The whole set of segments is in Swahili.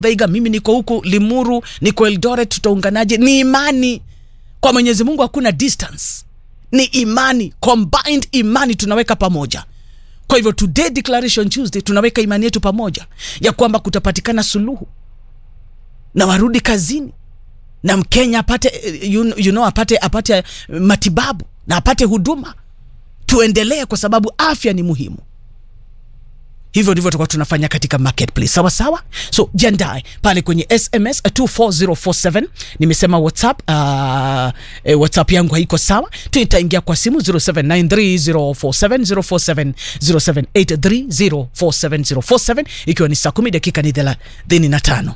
Thaiga, mimi niko huku Limuru, niko Eldoret, tutaunganaje? Ni imani kwa Mwenyezi Mungu, hakuna distance, ni imani, combined imani tunaweka pamoja. Kwa hivyo today declaration Tuesday tunaweka imani yetu pamoja ya kwamba kutapatikana suluhu na warudi kazini na Mkenya apate you, you know, apate, apate matibabu na apate huduma. Tuendelee kwa sababu afya ni muhimu. Hivyo ndivyo tutakuwa tunafanya katika marketplace, sawa sawa. So jiandae pale kwenye SMS 24047 nimesema WhatsApp. Uh, eh, WhatsApp yangu haiko sawa, tutaingia kwa simu 0793047047 0783047047 ikiwa ni saa 10 dakika ni 35.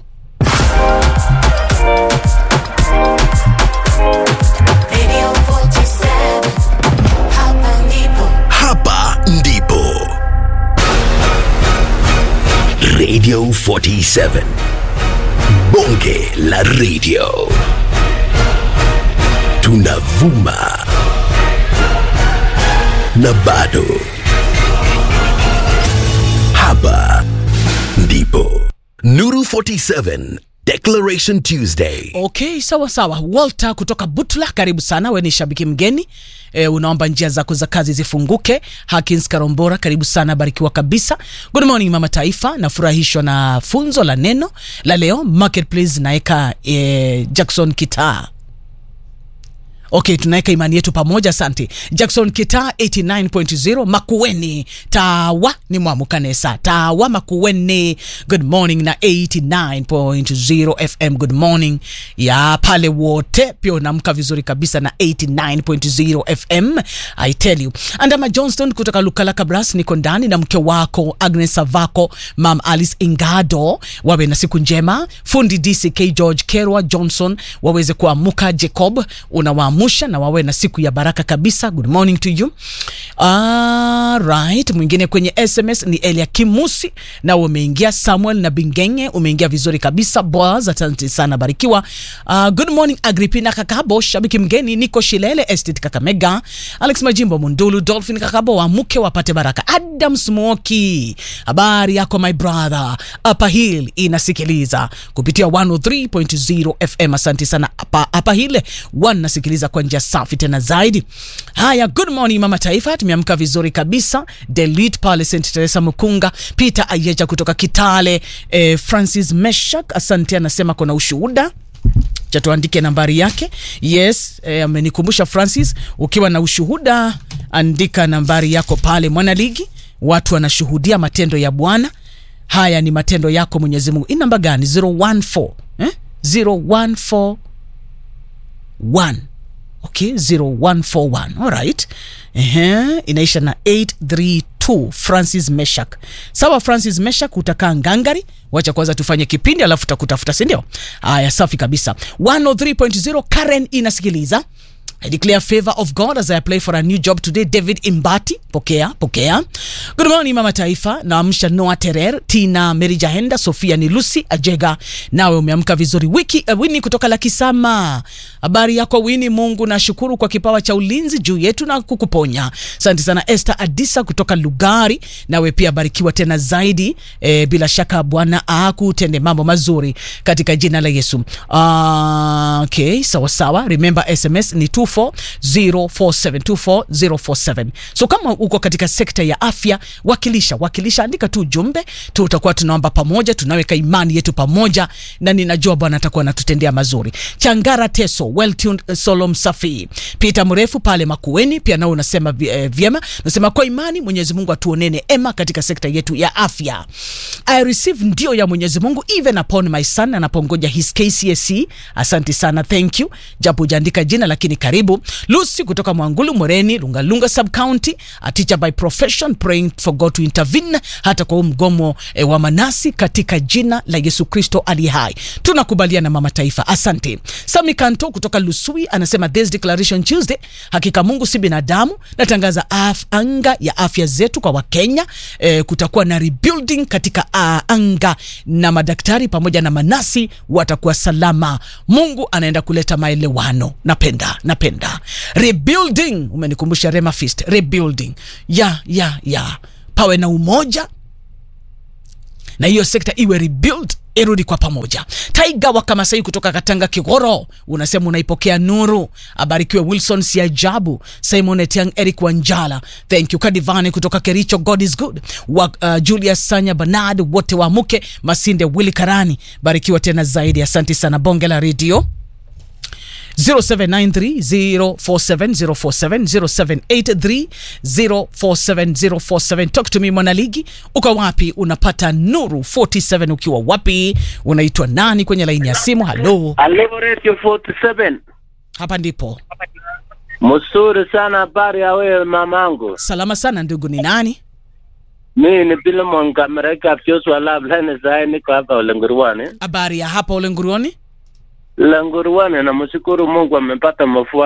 Radio 47, hapa ndipo. Hapa ndipo Radio 47 Bonge la Radio tunavuma na bado hapa ndipo Nuru 47 Declaration Tuesday Okay, sawa sawa. Walter kutoka Butula, karibu sana. We ni shabiki mgeni e, unaomba njia zako za kazi zifunguke. Hakins Karombora, karibu sana, barikiwa kabisa. Good morning mama taifa, nafurahishwa na funzo la neno la leo. Marketplace naeka e, Jackson Kitaa Okay, tunaweka imani yetu pamoja. Asante Jackson Kita 89.0 Makueni Tawa ni Mwamukanesa Tawa Makueni, good morning na 89.0 FM, good morning ya pale wote, pia unaamka vizuri kabisa na 89.0 FM. I tell you, Andama Johnston kutoka Lukala Kabras, niko ndani na mke wako Agnes Savako, Mam Alice Ingado, wawe na siku njema. Fundi DCK George Kerwa Johnson waweze kuamuka. Jacob unawaamusha na wawe na siku ya baraka kabisa. Good morning to you. All right, mwingine kwenye SMS ni Elia Kimusi na umeingia. Samuel na Bingenge umeingia vizuri kabisa. Boaz, asante sana, barikiwa. Uh, good morning Agripina Kakabo, shabiki mgeni, niko Shilele Estate Kakamega. Alex Majimbo Mundulu, Dolphin Kakabo, wamuke wapate baraka. Adam Smoki, habari yako my brother. Upper Hill inasikiliza kupitia 103.0 FM. Asante sana Upper, Upper Hill wanasikiliza kwa njia safi tena zaidi. Haya, good morning mama taifa, tumeamka vizuri kabisa. Delete pale St Teresa Mukunga, Peter Ayeja kutoka Kitale, eh, Francis Meshak, asante, anasema kuna ushuhuda cha tuandike nambari yake. Yes, eh, amenikumbusha Francis, ukiwa na ushuhuda andika nambari yako pale Mwanaligi, watu wanashuhudia matendo ya Bwana. Haya ni matendo yako Mwenyezi Mungu. Hii namba gani? 014 eh? 0141 okay 0141 alright Ehe, inaisha na 832 Francis Meshak. Sawa Francis Meshak, utakaa ngangari. Wacha kwanza tufanye kipindi alafu takutafuta, si ndio? Haya, safi kabisa. 103.0 Karen inasikiliza. I declare favor of God as I apply for a new job today. David Imbati, pokea pokea. Good morning mama taifa, naamsha Noah Terer, Tina Mary Jahenda, Sofia ni Lucy Ajega. Nawe umeamka vizuri. Wiki uh, Wini kutoka Lakisama, habari yako Wini? Mungu nashukuru kwa kipawa cha ulinzi juu yetu na kukuponya. Asante sana Esther Adisa kutoka Lugari, nawe pia barikiwa tena zaidi. E, bila shaka Bwana akutende mambo mazuri katika jina la Yesu. Uh, okay, sawa sawa. Remember SMS ni 24047 so kama uko katika sekta ya afya wakilisha wakilisha andika tu ujumbe tutakuwa tunaomba pamoja tunaweka imani yetu pamoja na ninajua bwana atakuwa anatutendea mazuri changara teso well tuned solo msafi peter mrefu pale makueni pia nao unasema vi- eh, vyema nasema kwa imani mwenyezi mungu atuonene ema katika sekta yetu ya afya i receive ndio ya mwenyezi mungu even upon my son anapongoja his kcsc asante sana thank you japo hujaandika jina lakini karibu lucy kutoka mwangulu moreni lungalunga sub county a teacher by profession praying for god to intervene hata kwa huu mgomo e, wa manasi katika jina la yesu kristo aliye hai tunakubaliana mama taifa asante sami kanto kutoka lusui anasema this declaration tuesday hakika mungu si binadamu natangaza af, anga ya afya zetu kwa wakenya e, kutakuwa na rebuilding katika uh, anga na madaktari pamoja na manasi watakuwa salama mungu anaenda kuleta maelewano napenda napenda rebuilding umenikumbusha rema fist rebuilding ya ya ya pawe na umoja na hiyo sekta iwe rebuild irudi kwa pamoja. Taiga wa Kamasai kutoka Katanga Kigoro unasema unaipokea nuru. Abarikiwe Wilson Siajabu, Simon Etiang, Eric Wanjala, thank you. Kadivani kutoka Kericho, God is good. Wa, uh, Julius Sanya Bernard, wote waamuke. Masinde Willy Karani, barikiwa tena zaidi. Asante sana bonge la redio 0793047047 0783047047 talk to me mwanaligi uko wapi unapata nuru 47 ukiwa wapi unaitwa nani kwenye laini ya simu halo Halo Radio 47. hapa ndipo Mzuri sana habari ya wewe mamangu. salama sana ndugu ni nani Mimi ni Pilemon Kamereka Fyoswa Lab Lene Zai niko hapa Ulenguruani. habari ya hapa ulenguruoni Ulenguruani na mshukuru Mungu amepata mafua